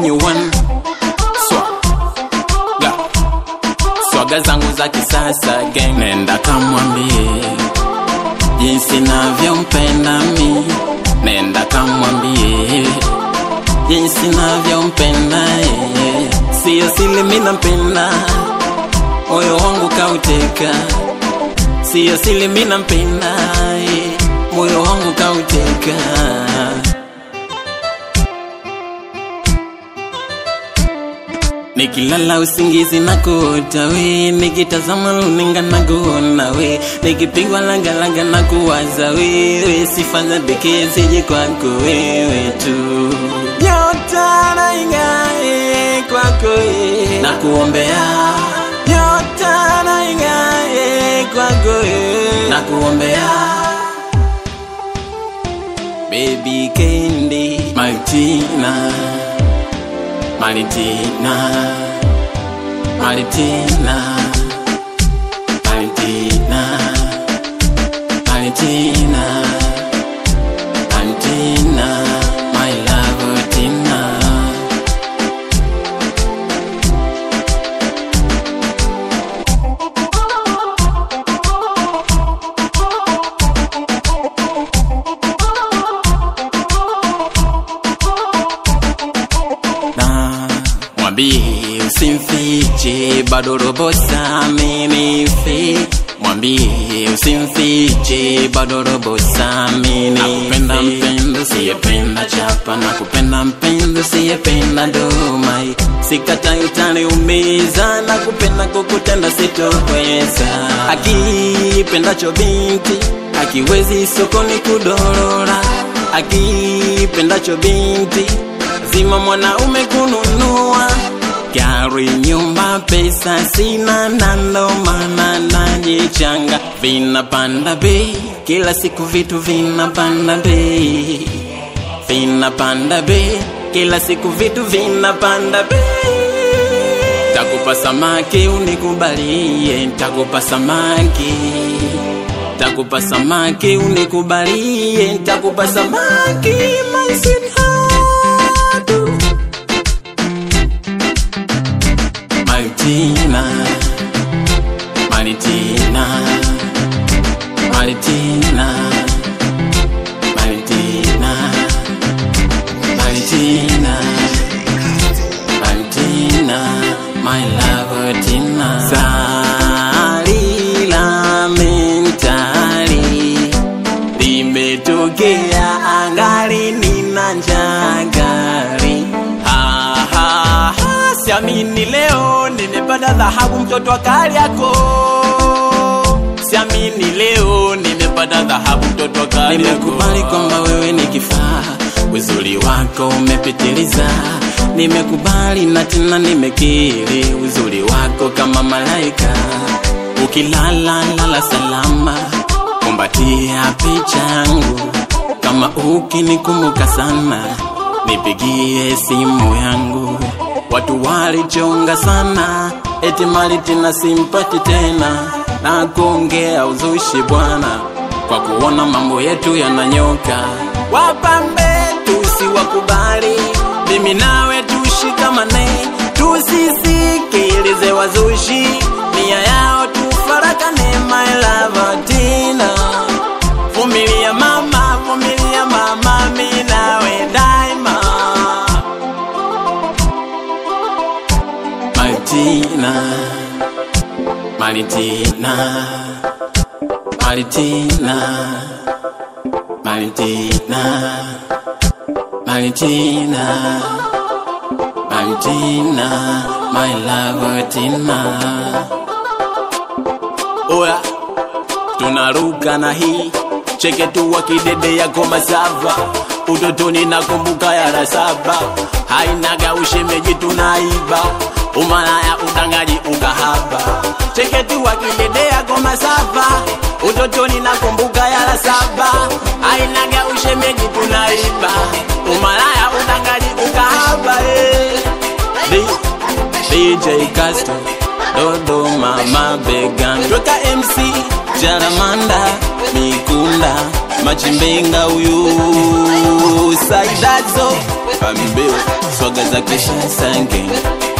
when you want Swaga Swaga zangu za kisasa gang Nenda kamwambie Jinsi navyompenda mi Nenda kamwambie Jinsi navyompenda yeye Sio sili mi nampenda Moyo wangu kauteka Sio sili mi nampenda yeye Moyo wangu kauteka Nikilala usingizi na kuota we, nikitazama luninga na kuona we, nikipigwa lagalaga na kuwaza wewe, sifa za pekee zije kwako wewe tu. Nyota na ing'ae kwako wewe, na kuombea nyota na ing'ae kwako wewe, na kuombea Baby Candy Martina Maritina, Maritina, Maritina, Maritina, Maritina, my love, Tina. na mwambie usimfiche bado robo saa amenifi mwambie usimfiche bado robo saa amenifi nakupenda mpendo siyependa chapa nakupenda mpendo siyependa domai sikatai utaniumiza nakupenda kukutenda sitoweza akipendacho binti akiwezi sokoni kudorora akipendacho binti lazima mwanaume kununua gari, nyumba, pesa sina, na ndo maana najichanga. Vinapanda bei kila siku, vitu vinapanda bei, vinapanda bei kila siku, vitu vinapanda bei. Takupa samaki unikubalie, takupa samaki takupa samaki unikubalie, takupa samaki my sweetheart. Maritina, Maritina, Maritina, Maritina, Maritina, Maritina, my love Tina. Salila mentali limetokea angali nina njaa gari. Ha, ha, ha, siamini leo nimepata dhahabu mtoto wa Kariakoo. Siamini leo nimepata dhahabu mtoto wa Kariakoo. Nimekubali kwamba wewe ni kifaa, uzuri wako umepitiliza. Nimekubali na tena nimekiri, uzuri wako kama malaika. Ukilala lala salama, kumbatia picha yangu. Kama ukinikumbuka sana, nipigie simu yangu. Watu walichonga sana, eti mali tena simpati tena, na kuongea uzushi bwana, kwa kuona mambo yetu yananyoka. Wapambe tusiwakubali, mimi nawe tushikamane, tusisikilize wazushi, nia yao tufarakane, my love Tina. Vumilia mama, vumilia mama, mimi nawe daima. Maritina, Maritina, Maritina, Maritina, Maritina, Maritina, my love Tina. Oya, tunaruka na hii cheke tu wakidede ya goma sava utotoni nakumbuka yara saba hainaga ushemeji tunaiba umalaya udangaji ukahaba cheke tu wakidede ya goma sava utotoni nakumbuka yara saba hainaga ushemeji tunaiba umalaya udangaji ukahaba eh. D- DJ Castro Dodoma mabegan Toka MC Jaramanda Mikunda Machimbenga huyu saidazo pamibeo swaga za kisha sange